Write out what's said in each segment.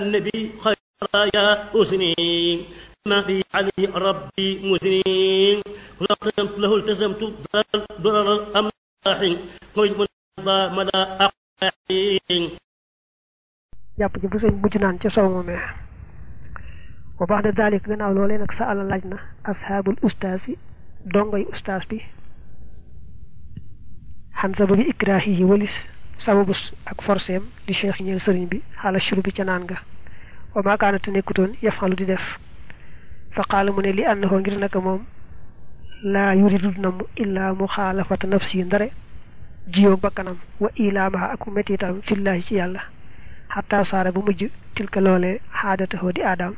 النبي خير يا أسني ما بي عليه ربي مسنين كل قدمت له التزمت ضرر الأملاح قيد من مدى أقاحين jàpp ji bu sëñ mujj naan ca sow moomee wa baax de daalik gannaaw loolee nag sa àlla laaj na asxaabul ustaas yi dongoy ustaas bi xan sababi ikraahi yi walis sababus ak forceem di cheikh ñeel sëriñ bi xaala shuru bi ca naan nga wa maakaanate nekkutoon yafalu di def fa qaala mu ne li ànnahu ngir naka moom laa yuridu namm illaa muxaalafata nafsi ndare jiyoog bakkanam wa ilaamaha ak mettitam fillaahi ci yàlla xataa saara bu mujj tilka loolee xaadatahoo di aadaam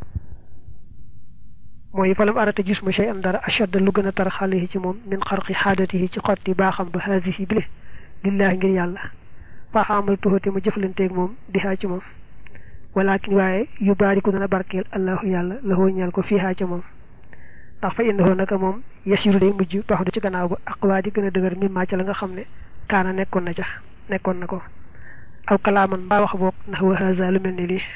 mooy falam arata gis ma shay an dara ashadda lu gën a tar xale ci moom min xarqi xaadatihi ci xotti baaxam ba haadihi bile lillaahi ngir yàlla faaxaamal tuxate ma jëflanteeg moom di xaa ci moom walakin waaye yu baariku dana barkeel allahu yàlla la hoo ñal ko fii xaa ca moom ndax fa indahoo naka moom yasiru day mujj baax du ci gannaaw ba aqwaa di gën a dëgër mimmaa ca la nga xam ne kaana nekkoon na ca nekkoon na ko aw kalaaman mbaa wax boog ndax wa haza lu mel ni lii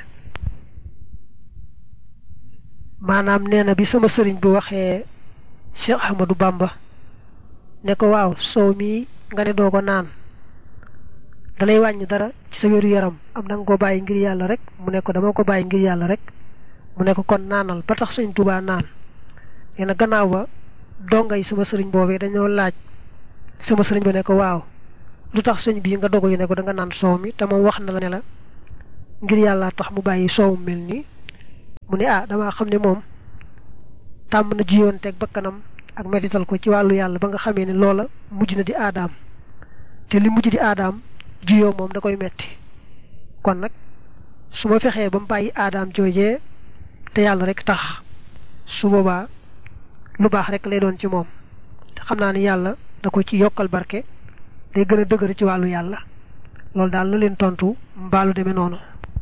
maanaam nee na bi sama sëriñ bu waxee Cheikh Ahmadou Bamba ne ko waaw soow mii nga ne doo ko naan dalay wàññi dara ci sa wéru yaram am na nga ko bàyyi ngir yàlla rek mu ne ko dama ko bàyyi ngir yàlla rek mu ne ko kon naanal ba tax sëñ Tuubaa naan nee na gannaaw ba donga yi sama sëriñ boobee dañoo laaj sama sëriñ ba ne ko waaw lu tax sëñ bii nga dogu ñu ne ko da nga naan soow mi te moom wax na la ne la ngir yàlla tax mu bàyyi soow mel nii mu ne ah damaa xam ne moom tàmm na jiyoon teg bakkanam ak mettital ko ci wàllu yàlla ba nga xamee ne loola mujj na di aadaam te li mujj di aadaam jiyoo moom da koy metti kon nag su ma fexee ba mu bàyyi aadaam joojee te yàlla rek tax su boobaa lu baax rek lay doon ci moom te xam naa ne yàlla da ko ci yokkal barke day gën a dëgër ci wàllu yàlla loolu daal la leen tontu mbaalu demee noonu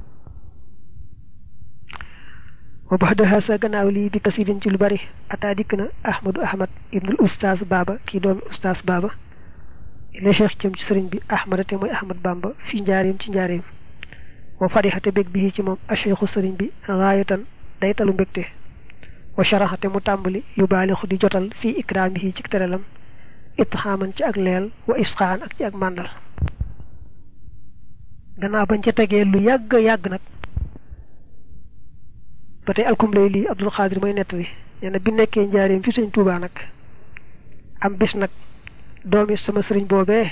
wa baxdaha sa gannaaw lii bi kasirin ci lu bari ataa dikk na ahmadu ahmad ibnul ustaas baaba kii doomi ustaas baaba ila cheikh cëm ci sëriñ bi ahmada te mooy ahmad bamba fi njaareem ci njaareem wa farixate bég bi ci moom a cheikhu sëriñ bi gaayatan day talu mbégte wa sharaxate mu tàmbali yu baalixu di jotal fii ikraamihi ci teralam itxaaman ci ak leel wa isqaan ak ci ak màndal gannaaw bañ ca tegee lu yàgg yàgg nag ba tey alkum lay lii abdul xaadir mooy nett bi nee na bi nekkee njaareem fi sëñ tuubaa nag am bis nag doomi sama sëriñ boobee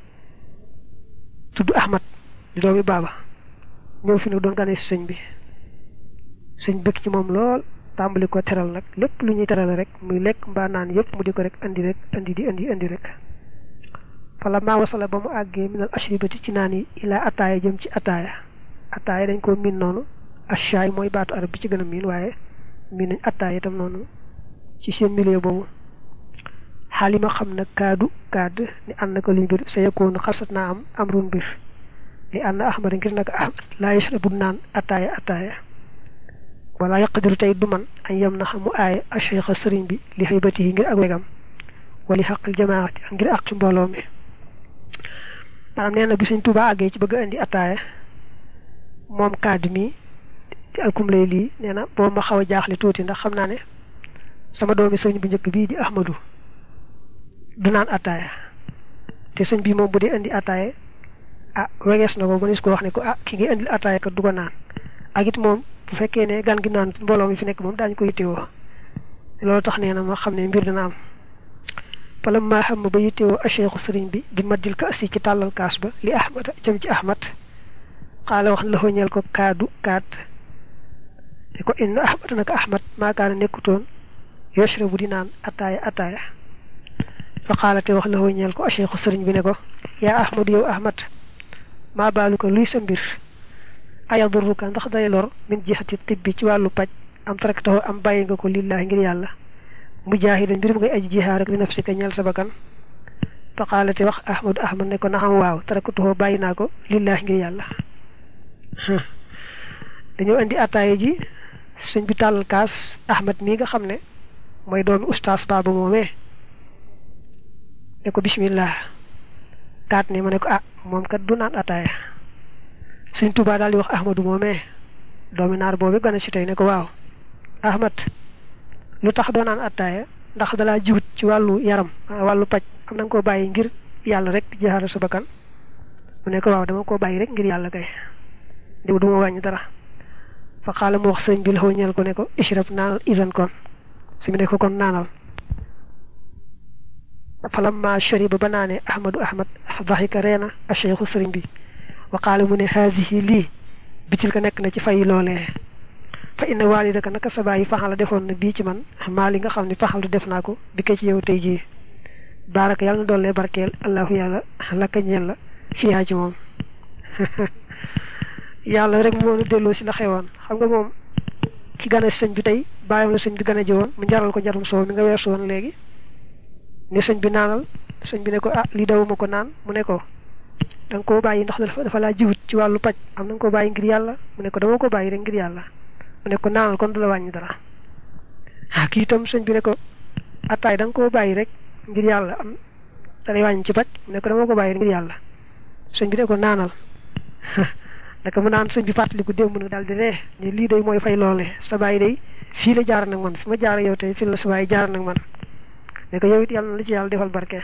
tudd ahmad di doomi baaba ñëw fi nag doon gane si sëñ bi sëñ bëgg ci moom lool tàmbali ko teral nag lépp lu ñuy teral rek muy lekk mbaa naan yëpp mu di ko rek andi rek andi di andi andi rek fala maa wasala ba mu àggee minal ashribati ci naan yi ilaa ataaya jëm ci ataaya ataaya dañ ko miin noonu ashaay mooy baatu arab bi ci gën a miin waaye miin nañ ataaya itam noonu ci seen milieu boobu xaalima xam na kaadu kaad ni ànd na ko li mbir sa yekkoonu xasat naa am amrun mbir li ànd na ahmad ngir naka ahmad laa yashrabu naan ataaya ataaya wala yaqdiru tey du man añ yem na mu aaya a cheikha sëriñ bi li xëybati yi ngir ak wegam wali xaqil jamaati ak ngir àqi mbooloo mi maanaam nee na bi sëñ Tuubaa àggee ci bëgg a indi ataaya moom kaddu mi di alkum lay lii nee na boobu ma xaw a jaaxle tuuti ndax xam naa ne sama doomi sëriñ bu njëkk bii di ahmadu du naan ataaya te sëñ bi moom bu dee indi ataaya ah wegees na ko ba nis ko wax ne ko ah ki ngi indil ataaya kat du ko naan ak it moom bu fekkee ne gan gi naan mbooloo mi fi nekk moom daañu ko yittewoo loolu tax nee na ma xam ne mbir dana am pala maa xam ba yittewoo acheikhu sëriñ bi bi maddil ka assi ci tàllal kaas ba li ahmad jëm ci ahmad xaala wax la ñeel ko kaadu kaat te ko inna ahmad naka ahmad maakaana nekkutoon yoshrabu di naan ataaya ataaya fa xaala te wax la ñeel ko acheikhu sëriñ bi ne ko yaa ahmad yow ahmad maa baalu ko luy sa mbir ayadurruka ndax day lor min jihati tibbi ci wàllu paj am taraktahu am bàyyi nga ko lillahi ngir yàlla mujaahidan mbir mu ngay aji jihaar rek li nafsika ñeel sa bakkan fa xaalate wax ahmadu ahmad ne ko naxam waaw taraktahu bàyyi naa ko lillahi ngir yàlla dañoo indi ataaya ji sëñ bi tàllal kaas ahmad mii nga xam ne mooy doomi ustaas baaba moomee ne ko bismillah kaat ne ma ne ko ah moom kat du naan ataaya sëñ Tuubaa daal di wax ahmadu moomee doomi naar boobu gane si tey ne ko waaw ahmad lu tax doo naan attaaya ndax dalaa jiwut ci wàllu yaram wàllu paj am na nga koo bàyyi ngir yàlla rek di jaxaara sa bakkan mu ne ko waaw dama koo bàyyi rek ngir yàlla kay diw du ma wàññi dara fa xaala mu wax sëñ bi la ñeel ko ne ko ishrab naanal isan kon su mu ne ko kon naanal falamma shariba ba naane ahmadu ahmad daxika reena a cheikhu sëriñ bi wa qaala mu ne haadihi lii bitil ka nekk na ci fay loolee fa inna waalidaka naka sa bàyyi faxala defoon na bii ci man maa li nga xam ne faxal du def naa ko bi ko ci yow tey jii baaraka yàlla na doole barkeel allahu yàlla lakka ñeel la fiyaa ci moom yàlla rek moo nu delloo si la xewoon xam nga moom ki gane sëñ bi tey bàyyam la sëñ bi gane ji woon mu jaral ko njarum soow mi nga weesu woon léegi ne sëñ bi naanal sëñ bi ne ko ah lii dawuma ko naan mu ne ko da nga koo bàyyi ndax dafa dafa laa jiwut ci wàllu paj am na nga koo bàyyi ngir yàlla mu ne ko dama ko bàyyi rek ngir yàlla mu ne ko naanal kon du la wàññi dara ah kii itam sëñ bi ne ko attaay da nga koo bàyyi rek ngir yàlla am da lay wàññi ci paj mu ne ko dama ko bàyyi ngir yàlla sëñ bi ne ko naanal naka mu naan sëñ bi fàttaliku démb nag daal di ree ne lii day mooy fay loole sa bàyyi day fii la jaar nag man fi ma jaar yow tey fii la sa bàyyi jaar nag man ne ko yow it yàlla na la ci yàlla defal barke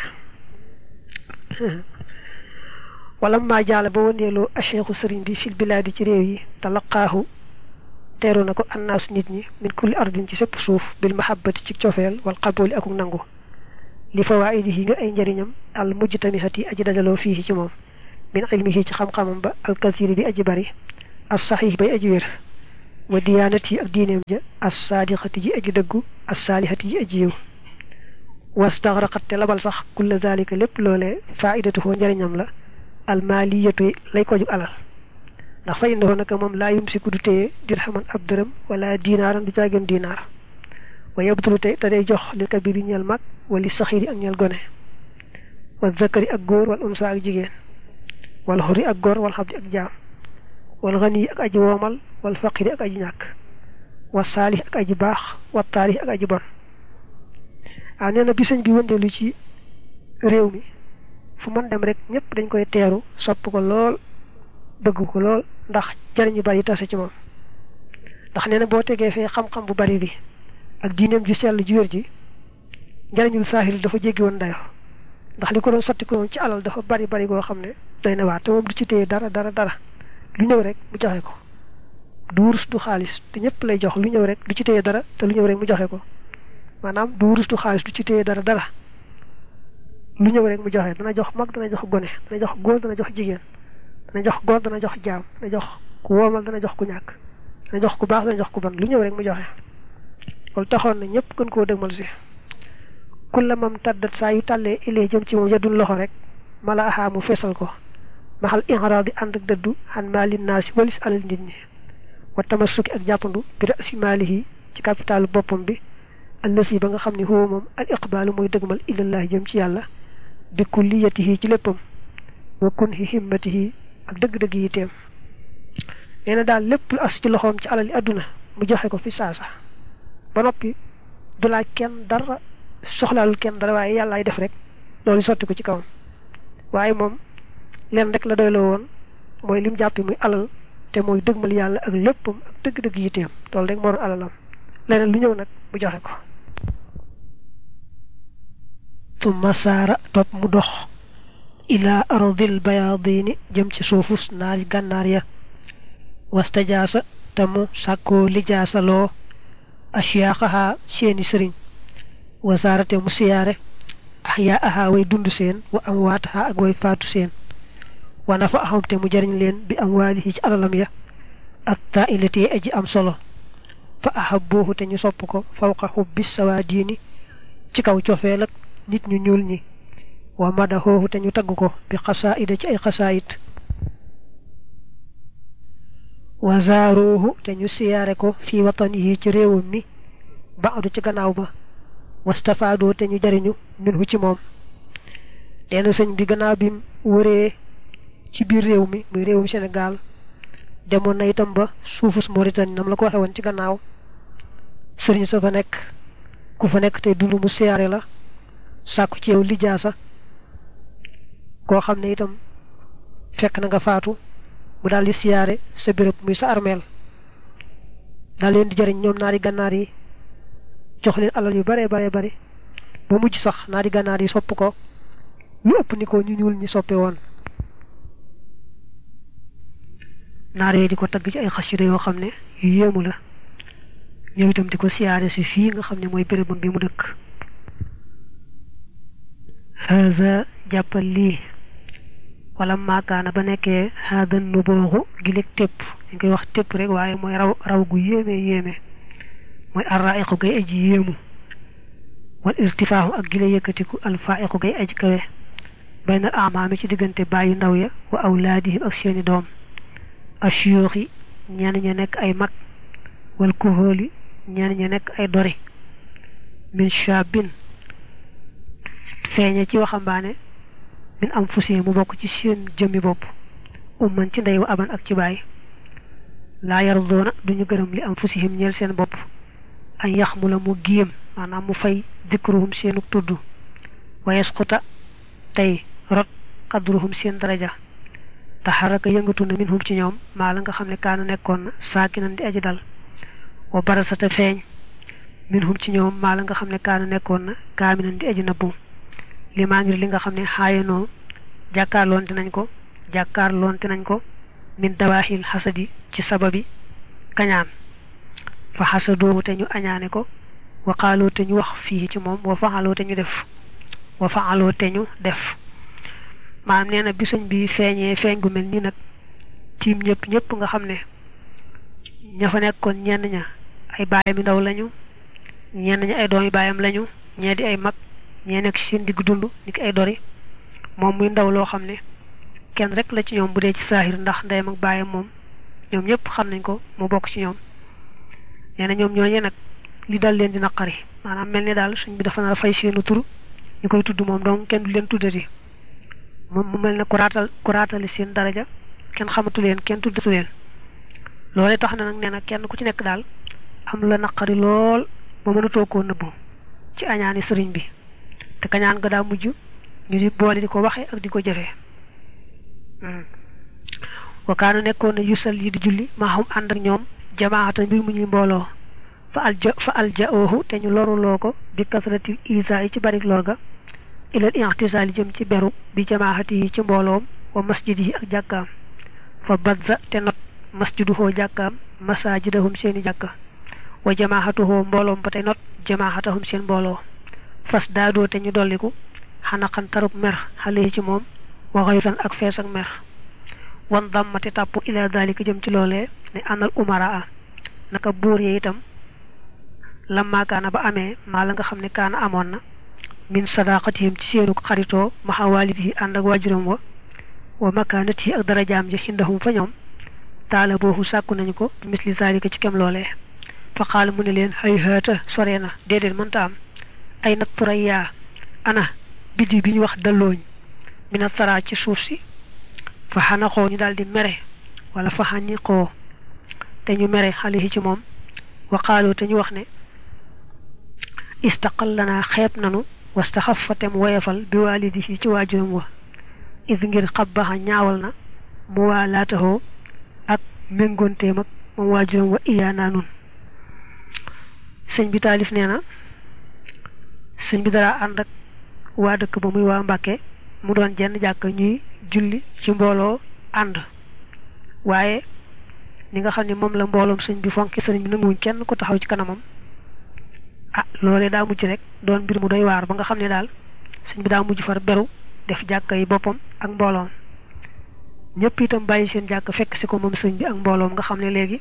wala maa jaala ba wëndeeloo acheikhu sëriñ bi fil bilaadi ci réew yi talaqaahu teeru na ko annaasu nit ñi min kulli ardin ci sépp suuf bil mahabbati ci cofeel wal qabooli akuk nangu li fawaidihi nga ay njëriñam al mujtamihati aji dajaloo fii ci moom min ilmihi ci xam-xamam ba al kasiri bi aji bari as saxiix bay aji wér wa diyaanati ak diineem ja as saadiqati ji aji dëggu as saalihati ji aji yiw wastaxraqat te labal sax kulla dalika lépp loolee faidatuhoo njëriñam la almaaliyatu lay ko jug alal ndax fa innahu naka moom laa yumsiku du téye dirhaman ab dërëm wala dinaaran du caageen dinaar wa yabtulu te te day jox li kabiri ñeel mag wali saxiiri ak ñeel gone wa zakari ak góor wal unsa ak jigéen wal xuri ak góor wal xabdi ak jaam wal xani ak aji woomal wal faqiri ak aji ñàkk wa saalih ak aji baax wa taarix ak aji bon waaw nee na bi sëñ bi wëndeelu ci réew mi fu mën dem rek ñëpp dañ koy teeru sopp ko lool bëgg ko lool ndax jariñ yu bari tase ci moom ndax nee na boo tegee fee xam-xam bu bari bi ak diineem ju sell ju wér ji njariñul saahir dafa jéggi woon dayo ndax li ko doon sotti ko moom ci alal dafa bari bari goo xam ne doy na waar te moom du ci téye dara dara dara lu ñëw rek mu joxe ko du wurus du xaalis te ñëpp lay jox lu ñëw rek du ci téye dara te lu ñëw rek mu joxe ko maanaam du wurus du xaalis du ci téye dara dara lu ñëw rek mu joxe dana jox mag dana jox gone dana jox góor dana jox jigéen dana jox góor dana jox jaam dana jox ku woomal dana jox ku ñàkk dana jox ku baax dana jox ku bon lu ñëw rek mu joxe loolu taxoon na ñëpp gën koo dëgmal si kulla mam tàddat saa yu tàllee ilee jëm ci moom yadul loxo rek mala axaa mu feesal ko maxal inxaraab di ànd ak dëddu xan maalin naa si walis alal nit ñi wa tamassuki ak jàppandu bi rasi maalihi ci capitalu boppam bi allasi ba nga xam ne huwa moom al iqbaalu mooy dëgmal ilallahi jëm ci yàlla bi kulliyatihi ci léppam wa kunhi himmatihi ak dëgg-dëgg yi teem nee na daal lépp lu as ci loxoom ci alali àdduna mu joxe ko fi saasa ba noppi du laaj kenn dara soxlaalul kenn dara waaye yàllaay def rek loolu sotti ko ci kawam waaye moom leen rek la doyloo woon mooy lim jàppi muy alal te mooy dëgmal yàlla ak léppam ak dëgg-dëgg yi teem loolu rek moo doon alalam leneen lu ñëw nag mu joxe ko tumma saara topp mu dox ilaa ardil bayaadini jëm ci suufus naari gànnaar ya wastajaasa te mu sàkkoo lijaasa loo asiyaaxahaa seeni sëriñ wasaarate mu siyaare axyaa ahaa way dund seen wa am waataxaa ak way faatu seen wa nafa axam te mu jariñ leen bi am waalihi ci alalam ya ak taa ilati aji am solo fa ahabbuuhu te ñu sopp ko fawqa xubbi sawaadiini ci kaw cofeel ak nit ñu ñuul ñi wa madaxoohu te ñu tagg ko bi xasaayida ci ay xasaayit wa zaaruuhu te ñu siyaare ko fi watanihi ci réewam mi baadu ci gannaaw ba wastafaadoo te ñu jariñu minhu ci moom leena sëñ bi gannaaw bi wëree ci biir réew mi muy réewum Sénégal demoon na itam ba suufus Mauritanie nam la ko waxe woon ci gannaaw sëriñ sa fa nekk ku fa nekk te dund mu siyaare la sàkku ci yow lijaasa koo xam ne itam fekk na nga faatu mu daal di siyaare sa béréb muy sa armeel daal leen di jëriñ ñoom naari gànnaar yi jox leen alal yu bare bare bare ba mujj sax naari gànnaar yi sopp ko lu ëpp ni ko ñu ñuul ñi soppe woon naar yooyu di ko tagg ci ay xasida yoo xam ne yu yéemu la ñëw itam di ko siyaare si fii nga xam ne mooy bérébam bi mu dëkk haza jàppal lii wala maakaana ba nekkee haada nu booxu gileeg tépp ñu koy wax tépp rek waaye mooy raw raw gu yéeme yéeme mooy arraiqu gay aji yéemu wal irtifaahu ak gile yëkkatiku alfaiqu gay aji kawe baynal amaami ci diggante bàyyi ndaw ya wa awlaadihim ak seeni doom ashiyoox yi ñenn ña nekk ay mag wal kuhóoli ñenn ña nekk ay dori min shabin feeñe ci waxambaane min am fusi mu bokk ci seen jëmmi bopp umman ci ndey wa aban ak ci baay laa yardoona duñu gërëm li am fusihim ñeel seen bopp an yax mu la mu giim maanaam mu fay dikruhum seenu tudd wa yasquta tey rot qadruhum seen daraja taxaraka yëngatu na minhum ci ñoom maa la nga xam ne kaana nekkoon na saakinan di aji dal wa barasata feeñ minhum ci ñoom maa la nga xam ne kaana nekkoon na kaaminan di aji nabbu li maa ngir li nga xam ne xaayanoo jàkkaarloonte nañ ko jàkkaarloonte nañ ko min dawaaxil xasadi ci sababi kañaan fa xasadoowu te ñu añaane ko wa xaaloo te ñu wax fii ci moom wa faxaloo te ñu def wa faxaloo te ñu def maanaam nee na bisañ bi feeñee feeñ gu mel nii nag tiim ñëpp ñëpp nga xam ne ña fa nekkoon ñenn ña ay baayam yu ndaw lañu ñenn ña ay doomi baayam lañu ñee di ay mag ñee nekk seen digg dund ni ki ay dori moom muy ndaw loo xam ne kenn rek la ci ñoom bu dee ci saahir ndax ndeyam ak baayam moom ñoom ñëpp xam nañ ko mu bokk ci ñoom nee na ñoom ñooñee nag li dal leen di naqari maanaam mel ni daal suñ bi dafa nar a fay seenu tur ñu koy tudd moom donc kenn du leen tuddati moom mu mel ne ku raatal ku raatali seen daraja kenn xamatu leen kenn tuddatu leen loolee tax na nag nee na kenn ku ci nekk daal am la naqari lool ba mënatoo koo nëbbu ci añaani sëriñ bi te kañaan ga daa mujj ñu di boole di ko waxe ak di ko jëfee wakaana nekkoon na yusal yi di julli maa xam ànd ak ñoom jamaata mbir mu ñuy mbooloo fa alja fa alja oohu te ñu loruloo ko bi kasratil isa yi ci barik lor ga ilal intisaali jëm ci beru bi jamaahati yi ci mbooloom wa masjid yi ak jàkkaam fa badza te not masjiduhoo jàkkaam masajidahum seeni jàkka wa jamaahatuhoo mbooloom ba tey not jamaahatahum seen mbooloo fas daadoo te ñu dolliku xanaqan tarub mer xale yi ci moom wa xaysan ak fees ak mer wan dammati tàpp ila dalika jëm ci loolee ne anal umaraa naka buur yi itam lamma kaana ba amee maa la nga xam ne kaana amoon na min sadaqatihim ci seenu xaritoo maxa waalidihi ànd ak waajuram wa wa makaanatihi ak darajaam ji xindahum fa ñoom taala boobu sàkku nañu ko bi misli zalika ci kem loolee fa xaal mu ne leen hay haata sore na déedéet mënta am ay nat turaya ana biddi bi ñu wax dallooñ mina tara ci suuf si fa xanaxoo ñu daal di mere wala fa xaniqoo te ñu mere xale yi ci moom wa xaaloo te ñu wax ne istaqal lanaa xeeb nanu wastaxaf fa tem woyefal bi waalidihi ci waajuram wa is ngir xabbaxa ñaawal na mu waa laataxoo ak méngoonteem ak moom waajuram wa iyaanaa nun sëñ bi taalif nee na sëñ bi dara ànd ak waa dëkk ba muy waa Mbàkke mu doon jenn jàkk ñuy julli ci mbooloo ànd waaye ni nga xam ne moom la mbooloom sëñ bi fonki sëriñ bi nanguwuñ kenn ko taxaw ci kanamam ah loolee daa mujj rek doon mbir mu doy waar ba nga xam ne daal sëñ bi daa mujj far beru def jàkka yi boppam ak mbooloom ñëpp itam bàyyi seen jàkk fekk si ko moom sëñ bi ak mbooloom nga xam ne léegi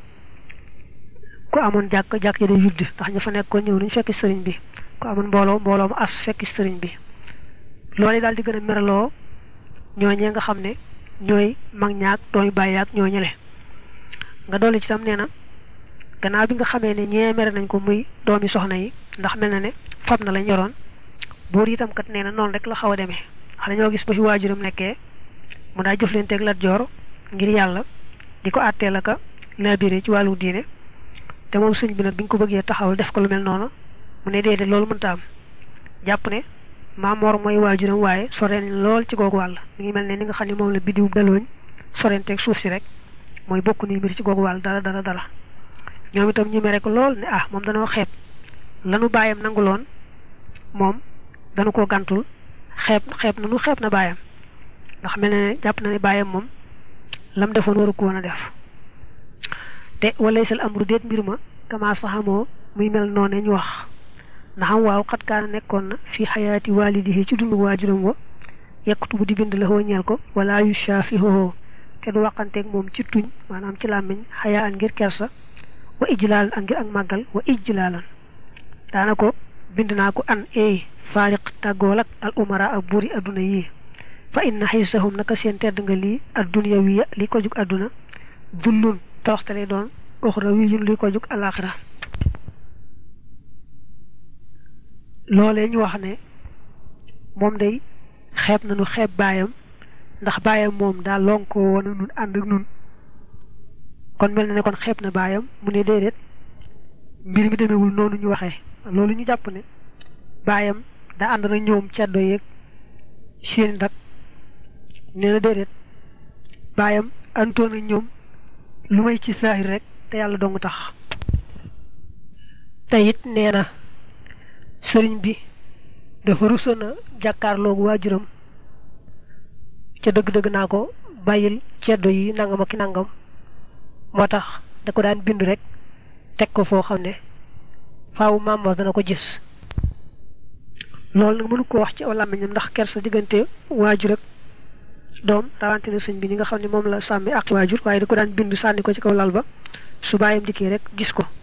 ku amoon jàkk jàkk ja day yudd ndax ña fa nekkoon ñëw nañ fekk sëriñ bi ku amoon mbooloo mbooloo mu as fekk sëriñ bi loolu daal di gën a meraloo ñooñee nga xam ne ñooy mag ñaak doomi bàyyi ak ñoo ñële nga dolli ci tam nee na gannaaw bi nga xamee ne ñee mere nañ ko muy doomi soxna yi ndax mel na ne fab na lañ yoroon buur itam kat nee na noonu rek la xaw a demee xam dañoo gis ba fi waajuram nekkee mu daa jëflanteeg Lat Joor ngir yàlla di ko àttee la ka labiré ci wàllu diine te moom sëñ bi nag bi ñu ko bëggee taxawal def ko lu mel noonu mu ne déedéet loolu mënta am jàpp ne maamoor mooy waajuram waaye sore nañ lool ci googu wàll mi ngi mel ne ni nga xam ne moom la biddiw dalooñ sorenteeg suuf si rek mooy bokk ni mbir ci googu wàll dara dara dara ñoom itam ñu mere ko lool ne ah moom danoo xeeb lanu baayam nanguloon moom danu ko gàntul xeeb xeeb na nu xeeb na baayam ndax mel ne jàpp na ne baayam moom lam defoon waru ko woon a def te walaysal amru déet mbir ma kama saxamoo muy mel noone ñu wax ndaxam waaw xat kaana nekkoon na fi xayaati waalidihi ci dundu waajuram wa yekkutu bu di bind la ñeel ko wala yu shaafihoho te du waxanteeg moom ci tuñ maanaam ci làmmiñ xayaa an ngir kersa wa ijlaalan ak ngir ak màggal wa ijlaalan daana ko bind naa ko an eey faariq tàggool ak al umara ak buuri adduna yi fa inna xaysahum naka seen tedd nga lii adduniya wiya li ko jug adduna dullun toroxte lay doon uxra wiyun li ko jug alaxira loolee ñu wax ne moom day xeeb nañu xeeb baayam ndax baayam moom daa lonkoo woon nun ànd ak nun kon mel na ne kon xeeb na baayam mu ne déedéet mbir mi demewul noonu ñu waxee loolu ñu jàpp ne baayam daa ànd na ñoom ceddo yeeg seen dak nee na déedéet baayam àndoon na ñoom lu may ci saahir rek te yàlla dong tax te it nee na sëriñ bi dafa rusoon a jàkkaarloogu waajuram ca dëgg-dëgg naa ko bàyyil ceddo yi nangam ak nangam moo tax da ko daan bind rek teg ko foo xam ne faawu Maam dana ko gis loolu nag mënu ko wax ci aw làmmiñam ndax kersa diggante waajur ak doom rawante na sëñ bi ñi nga xam ne moom la sàmmi ak waajur waaye da ko daan bind sànni ko ci kaw lal ba su bàyyam dikkee rek gis ko